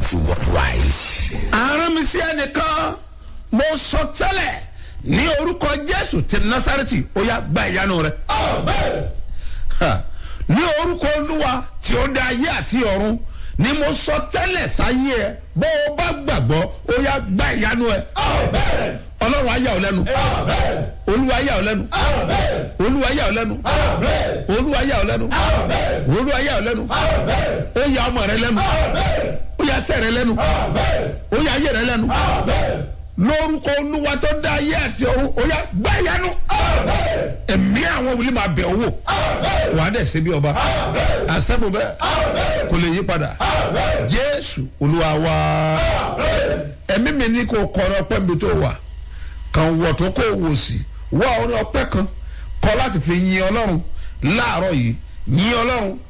to worldwide. àrùn mi sí ẹnìkan mo sọ tẹ́lẹ̀ ní orúkọ jésù ti nasareti ó yá gba ìyanu rẹ. Ha, ní orúkọ olúwa tí ó dá ayé àti ọ̀run ni mo sọ tẹ́lẹ̀ sáyé ẹ bó o bá gbàgbọ́ ó yá gba ìyanu ẹ. ọlọ́run ayá ò lẹ́nu olúwa ayá ò lẹ́nu olúwa ayá ò lẹ́nu olúwa ayá ò lẹ́nu olúwa ayá ò lẹ́nu ó yá ọmọ rẹ lẹ́nu ó yá sẹ́ rẹ lẹ́nu ó yá ayé rẹ lẹ́nu lórúkọ olúwa tó dá ayé àti ọ̀run ó yá gbá ìyanu ẹ̀mí àwọn wòlíì máa bẹ̀ owó wà á dẹ̀ ṣe bí ọba àṣẹ́bù bẹ́ẹ̀ kò lè yí padà jésù olúwa wá ẹ̀mí mi ní kò kọrin ọpẹ́ mi tó wà kàn wọ̀ tó kó wò sí wá orin ọpẹ́ kan kọ́ láti fi yin ọlọ́run láàárọ̀ yìí yin ọlọ́run